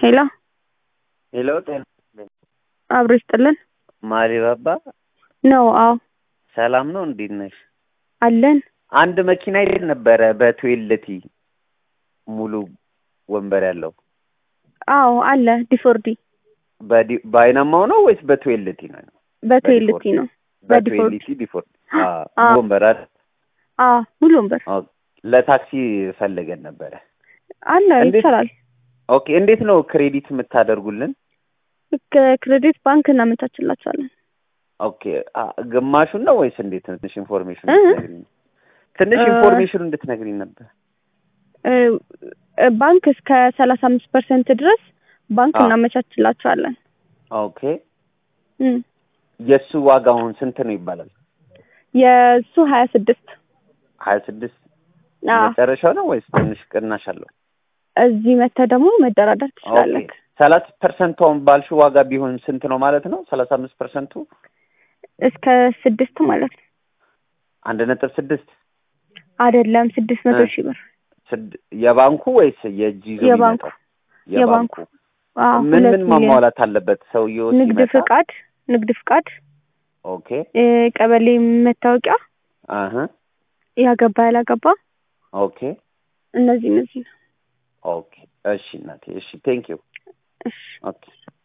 ሄሎ ሄሎ ጤና አብሮ ይስጥልን ማሪ ባባ ነው? አዎ ሰላም ነው። እንዴት ነሽ? አለን። አንድ መኪና ይል ነበረ በትዌልቲ ሙሉ ወንበር ያለው አዎ አለ። ዲፎርዲ በዲ- በአይናማው ነው ወይስ በትዌልቲ ነው? በትዌልቲ ነው። በዲፎርዲ በትዌልቲ ዲፎርድ አዎ። ወንበር አይደል? አዎ ሙሉ ወንበር ኦኬ። ለታክሲ ፈለገን ነበረ። አለ። እንዴት? ይቻላል። ኦኬ። እንዴት ነው ክሬዲት የምታደርጉልን? ከክሬዲት ባንክ እናመቻችላቸዋለን። ኦኬ። አ- ግማሹን ነው ወይስ እንዴት ነው? ትንሽ ኢንፎርሜሽን እ? እንድትነግሪኝ ትንሽ እ- ኢንፎርሜሽን እንድትነግሪኝ ነበር። እ፣ እ፣ ባንክ እስከ ሰላሳ አምስት ፐርሰንት ድረስ ባንክ አዎ። እናመቻችላቸዋለን። ኦኬ። እም፣ የእሱ ዋጋ አሁን ስንት ነው ይባላል? የእሱ ሀያ ስድስት ሀያ ስድስት አዎ። መጨረሻው ነው ወይስ ትንሽ ቅናሽ አለው? እዚህ መተህ ደግሞ መደራደር ትችላለህ። ኦኬ። ሰላሳ ፐርሰንቷን ባልሽው ዋጋ ቢሆን ስንት ነው ማለት ነው? ሰላሳ አምስት ፐርሰንቱ እስከ ስድስት ማለት ነው አንድ ነጥብ ስድስት አይደለም፣ ስድስት መቶ እ። ሺህ ብር ስድ- የባንኩ ወይስ የእጅ ይዞ የባንኩ የሚመጣው? የባንኩ አዎ፣ ምን ሁለት ምን ሚሊዮን ማሟላት አለበት ሰውየው ንግድ ሲመጣ? ፍቃድ ንግድ ፍቃድ ኦኬ እ፣ ቀበሌ መታወቂያ አህ ያገባ ያላገባ ኦኬ እነዚህ እነዚህ ነው። ኦኬ እሺ እናቴ እሺ ቴንክ ዩ እሺ ኦኬ